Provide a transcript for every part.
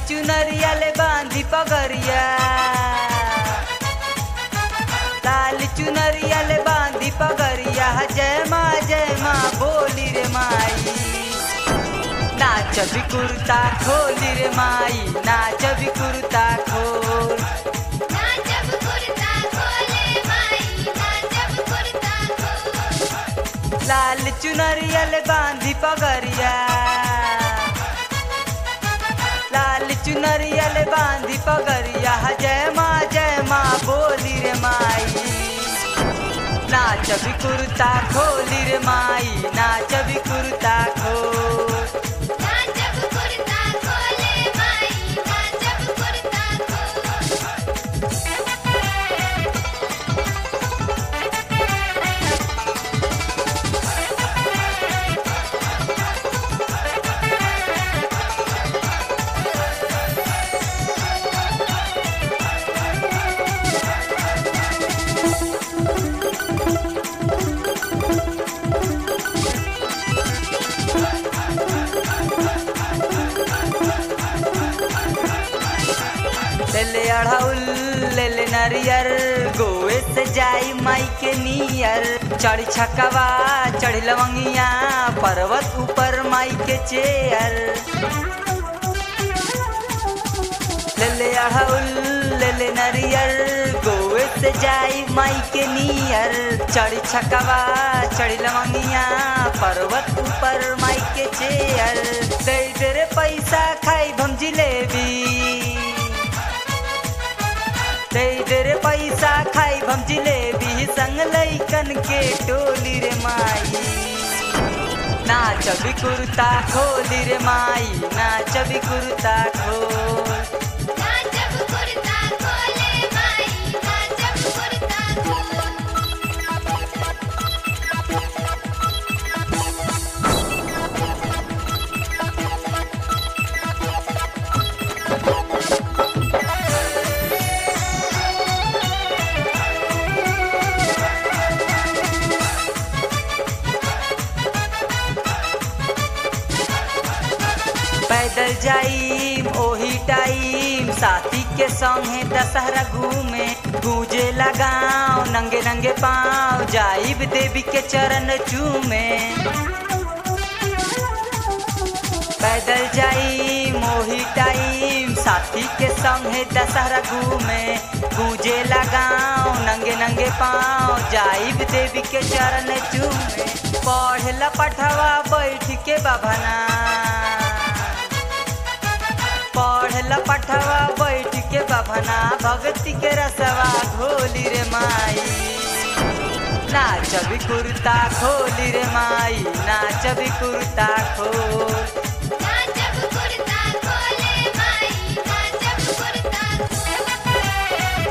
चुनरिया ले बांधी पगरिया लाल चुनरिया ले बांधी पगरिया जय माँ जय माँ बोली रे माई नाच भी कुर्ता खोली रे माई नाच भी कुर्ता खोल नाचब कुर्ता खोले माई नाचब कुर्ता खोल लाल चुनरिया ले बांधी पगरिया लाल चुनरिया ले बांधी पगरिया जय माँ जय माँ बोली रे माई नाच भी कुर्ता खोली रे माई नाच भी कुर्ता खोल नाचब कुर्ता खोले माई नाचब कुर्ता खोल ले ले अढ़ौल ले ले नरियर गोवे से जाई माई के नियर चढ़ छकवा चढ़ लवंगिया पर्वत ऊपर माई के चेयर ले ले अढ़ौल ले ले नरियर गोवे से जाई माई के नियर चढ़ छकवा चढ़ लवंगिया पर्वत ऊपर माई के चेयर दे दे रे पैसा खाई भम जिलेबी दे दे रे पैसा खाई भम जिलेबी संग लैकन के टोली रे माई नाच भी कुर्ता खोली रे माई नाच भी कुर्ता खोल नाचब कुर्ता खोले माई नाचब कुर्ता खोल पैदल जाइम ओही टाइम साथी के संगे दशहरा घूमे गूंजे लगाओ नंगे नंगे पाँव जाइब देवी के चरण चूमे पैदल जाई मोही टाइम साथी के संगे दशहरा घूमे गूंजे लगाओ नंगे नंगे पाँव जाइब देवी के चरण चूमे पढ़ला पठवा बैठ के बभना पढ़ला पठवा बैठ के बभना भक्ति के रसवा घोली रे माई नाच भी कुर्ता खोली रे माई नाच भी कुर्ता खोल नाचब कुर्ता खोले माई नाचब कुर्ता खोल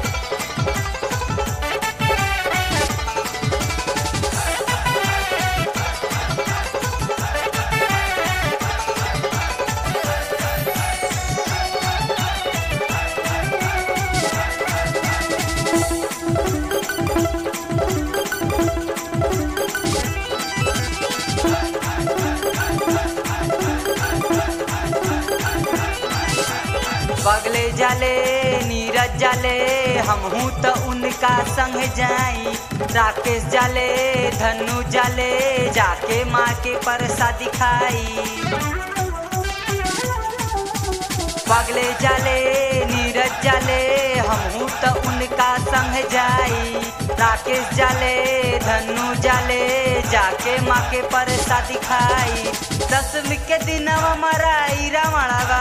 बगले जाले नीरज जाले हमहू तो उनका संग जाई राकेश जाले धनु जाले जाके माँ के प्रसादी खाई बगले जाले नीरज जाले हमहू तो उनका संग जाई राकेश जाले धनु जाले जाके माँ के प्रसादी खाई दसवीं के दिन हमारा रावणवा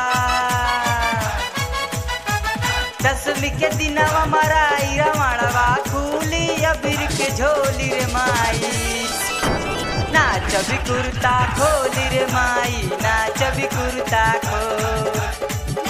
दसवीं के दिन हमारा रावणवा खूली अबीर के झोली रे माई नाच भी कुर्ता खोली रे माई नाच भी कुर्ता खोल